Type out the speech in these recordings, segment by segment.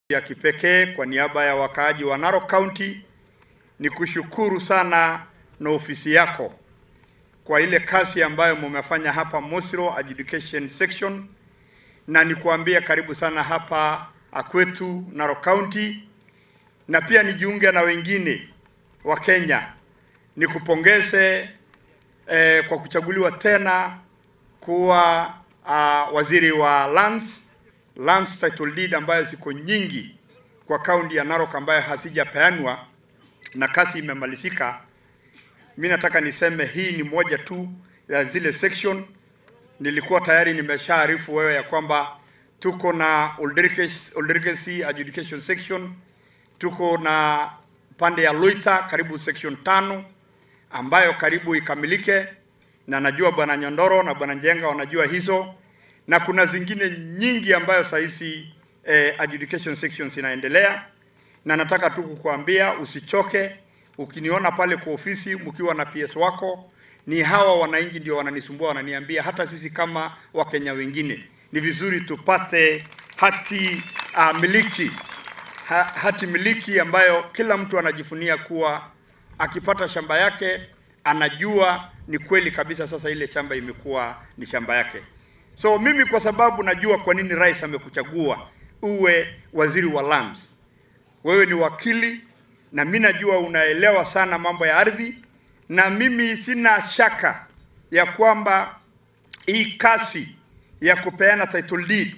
ya kipekee kwa niaba ya wakaaji wa Narok County ni kushukuru sana na ofisi yako kwa ile kazi ambayo mumefanya hapa Mosiro Adjudication Section, na nikuambia karibu sana hapa kwetu Narok County, na pia nijiunge na wengine wa Kenya nikupongeze eh, kwa kuchaguliwa tena kuwa uh, waziri wa lands lands title deed ambayo ziko nyingi kwa kaunti ya Narok ambayo hazijapeanwa na kazi imemalizika. Mimi nataka niseme hii ni moja tu ya zile section. Nilikuwa tayari nimeshaarifu wewe ya kwamba tuko na Oldurkesi adjudication section, tuko na pande ya Loita karibu section tano ambayo karibu ikamilike, na najua bwana Nyondoro na bwana Njenga wanajua hizo, na kuna zingine nyingi ambayo saa hizi eh, adjudication sections inaendelea, na nataka tu kukuambia usichoke. Ukiniona pale kwa ofisi mkiwa na PS wako, ni hawa wananchi ndio wananisumbua, wananiambia hata sisi kama Wakenya wengine ni vizuri tupate hati uh, miliki ha, hati miliki ambayo kila mtu anajifunia kuwa akipata shamba yake anajua ni kweli kabisa, sasa ile shamba imekuwa ni shamba yake. So mimi kwa sababu najua kwa nini rais amekuchagua uwe waziri wa lands, wewe ni wakili na mimi najua unaelewa sana mambo ya ardhi, na mimi sina shaka ya kwamba hii kasi ya kupeana title deed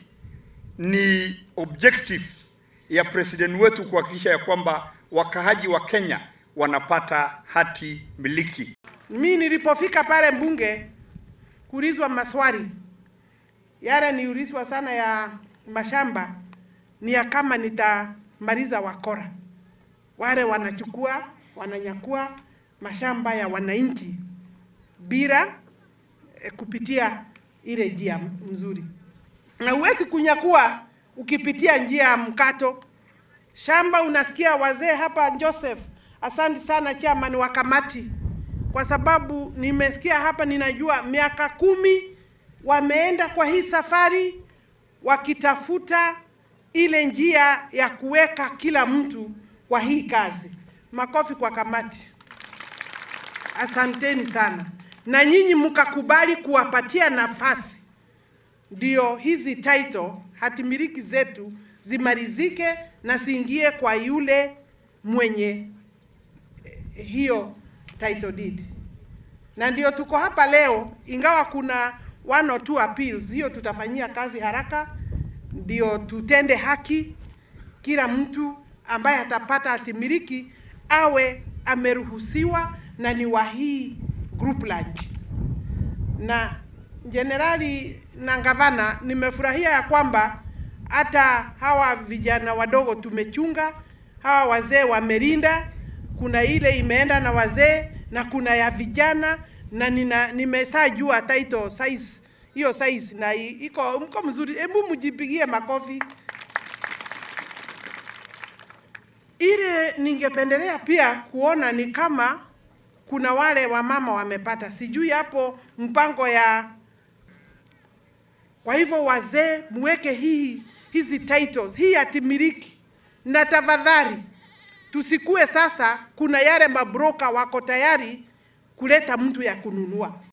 ni objective ya president wetu kuhakikisha ya kwamba wakaaji wa Kenya wanapata hati miliki. Mi nilipofika pale mbunge kuulizwa maswali yale niulizwa sana ya mashamba ni ya kama nitamaliza wakora wale wanachukua wananyakua mashamba ya wananchi bila e, kupitia ile njia mzuri, na huwezi kunyakua ukipitia njia ya mkato shamba. Unasikia wazee hapa, Joseph, asante sana chairman wa kamati, kwa sababu nimesikia hapa, ninajua miaka kumi wameenda kwa hii safari wakitafuta ile njia ya kuweka kila mtu kwa hii kazi. Makofi kwa kamati, asanteni sana. Na nyinyi mkakubali kuwapatia nafasi, ndio hizi title hatimiliki zetu zimalizike na siingie kwa yule mwenye hiyo title deed, na ndio tuko hapa leo, ingawa kuna one or two appeals. Hiyo tutafanyia kazi haraka, ndio tutende haki, kila mtu ambaye atapata hatimiliki awe ameruhusiwa na ni wa hii group land. Na jenerali na gavana, nimefurahia ya kwamba hata hawa vijana wadogo tumechunga, hawa wazee wamelinda. Kuna ile imeenda na wazee na kuna ya vijana, na nina nimesajua title size hiyo size na iko mko mzuri. Hebu mjipigie makofi. Ile ningependelea pia kuona ni kama kuna wale wamama wamepata, sijui hapo mpango ya. Kwa hivyo wazee, muweke hii hizi titles hii hatimiliki, na tafadhali tusikue sasa, kuna yale mabroka wako tayari kuleta mtu ya kununua.